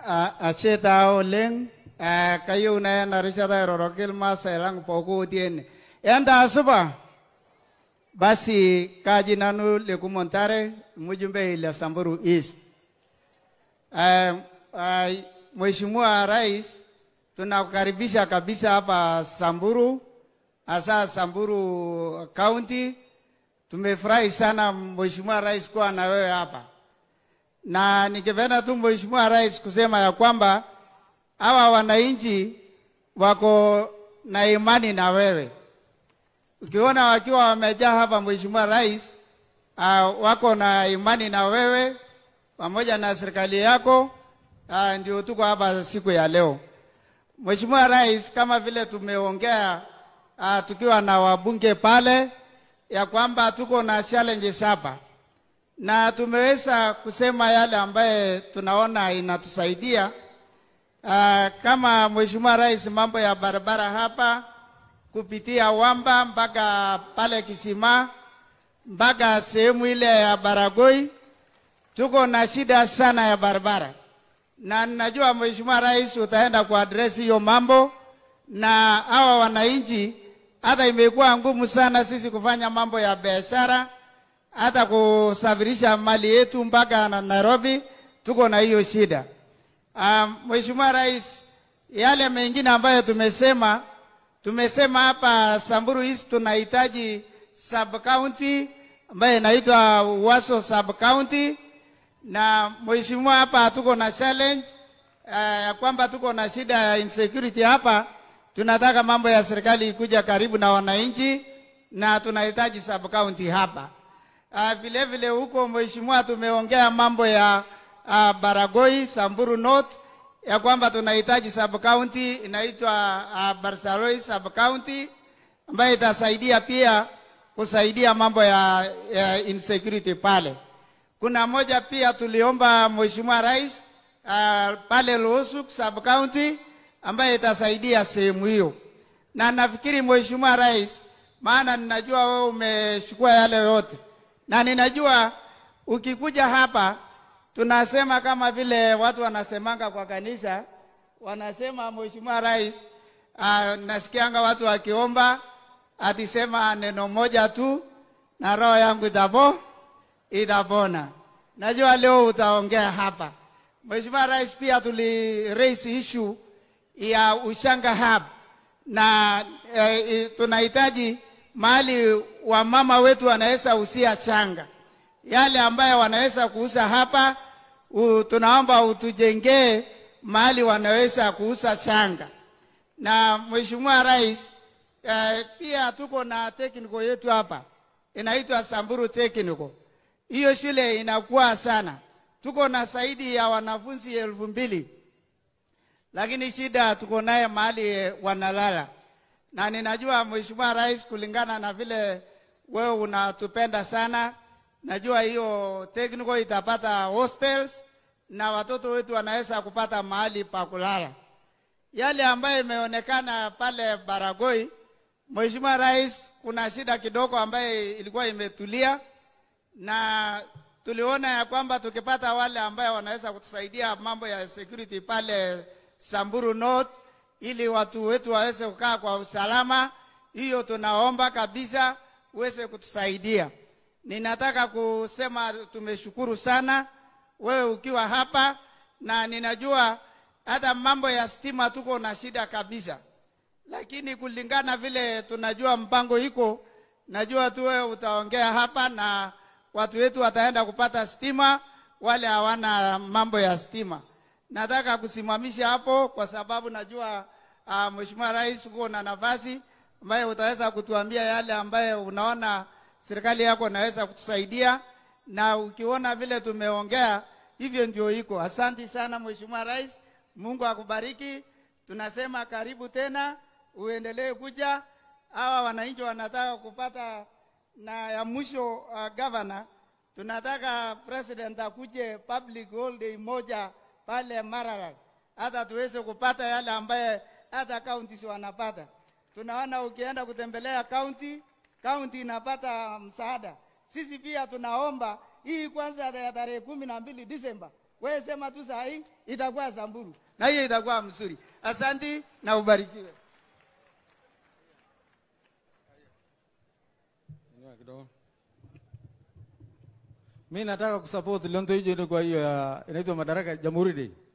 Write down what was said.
ashe taa oleng eh, kayieu naya ena rishata airoroki irmaasai lang pooki otii ene entaa supa basi kaji nanu lekumo ntare mjumbe ile Samburu East eh, eh, Mheshimiwa Rais tunakukaribisha kabisa hapa Samburu hasa Samburu County tumefurahi sana Mheshimiwa Rais kuwa na wewe hapa na nikipenda tu Mheshimiwa Rais kusema ya kwamba hawa wananchi wako na imani na wewe. Ukiona wakiwa wamejaa hapa, Mheshimiwa Rais, uh, wako na imani na wewe pamoja na serikali yako. Uh, ndio tuko hapa siku ya leo. Mheshimiwa Rais, kama vile tumeongea uh, tukiwa na wabunge pale ya kwamba tuko na challenges hapa na tumeweza kusema yale ambaye tunaona inatusaidia. Uh, kama Mheshimiwa Rais, mambo ya barabara hapa kupitia Wamba mpaka pale Kisima mpaka sehemu ile ya Baragoi, tuko na shida sana ya barabara, na najua Mheshimiwa Rais utaenda kuaddress hiyo mambo na hawa wananchi. Hata imekuwa ngumu sana sisi kufanya mambo ya biashara hata kusafirisha mali yetu mpaka na Nairobi, tuko na hiyo shida. Um, Mheshimiwa Rais, yale mengine ambayo tumesema tumesema hapa Samburu East tunahitaji sub county ambayo inaitwa Waso sub county, na mheshimiwa, hapa tuko na challenge ya uh, kwamba tuko na shida ya insecurity hapa. Tunataka mambo ya serikali ikuja karibu na wananchi, na tunahitaji sub county hapa. Uh, vile vile huko mheshimiwa, tumeongea mambo ya uh, Baragoi Samburu North ya kwamba tunahitaji sub county inaitwa uh, Barsaloi sub county ambayo itasaidia pia kusaidia mambo ya, ya insecurity pale. Kuna moja pia tuliomba mheshimiwa rais uh, pale Losuk sub county ambayo itasaidia sehemu hiyo, na nafikiri mheshimiwa rais, maana ninajua wewe umechukua yale yote na ninajua ukikuja hapa tunasema kama vile watu wanasemanga kwa kanisa, wanasema mheshimiwa rais, uh, nasikianga watu wakiomba atisema neno moja tu na roho yangu itapo itapona. Najua leo utaongea hapa mheshimiwa rais. Pia tuli raise issue ya Ushanga Hub na eh, tunahitaji mahali wamama wetu wanaweza usia changa yale ambayo wanaweza kuuza hapa u, tunaomba utujengee mahali wanaweza kuuza shanga. Na mheshimiwa rais, eh, pia tuko na technical yetu hapa inaitwa Samburu Technical. Hiyo shule inakuwa sana, tuko na zaidi ya wanafunzi elfu mbili lakini shida tuko naye mahali wanalala na ninajua mheshimiwa rais, kulingana na vile wewe unatupenda sana, najua hiyo technical itapata hostels na watoto wetu wanaweza kupata mahali pa kulala. Yale ambayo imeonekana pale Baragoi, mheshimiwa rais, kuna shida kidogo ambayo ilikuwa imetulia, na tuliona ya kwamba tukipata wale ambayo wanaweza kutusaidia mambo ya security pale Samburu North ili watu wetu waweze kukaa kwa usalama. Hiyo tunaomba kabisa uweze kutusaidia. Ninataka kusema tumeshukuru sana wewe ukiwa hapa, na ninajua hata mambo ya stima tuko na shida kabisa, lakini kulingana vile tunajua mpango iko, najua tu wewe utaongea hapa na watu wetu wataenda kupata stima, wale hawana mambo ya stima nataka kusimamisha hapo kwa sababu najua uh, Mheshimiwa Rais uko na nafasi ambayo utaweza kutuambia yale ambayo unaona serikali yako inaweza kutusaidia, na ukiona vile tumeongea hivyo ndio iko. Asante sana Mheshimiwa Rais, Mungu akubariki. Tunasema karibu tena, uendelee kuja. Hawa wananchi wanataka kupata, na ya mwisho uh, governor, tunataka president akuje public holiday moja pale Maralal hata tuweze kupata yale ambaye hata counties wanapata. Tunaona ukienda kutembelea county, county inapata msaada. Sisi pia tunaomba hii kwanza ya tarehe kumi na mbili Disemba wewe sema tu saa hii itakuwa Samburu na hiyo itakuwa mzuri. Asanti na ubarikiwe. Ngoja kidogo. Mi nataka kusupport Lonto hiyo kwa hiyo ya inaitwa Madaraka Jamhuri Day.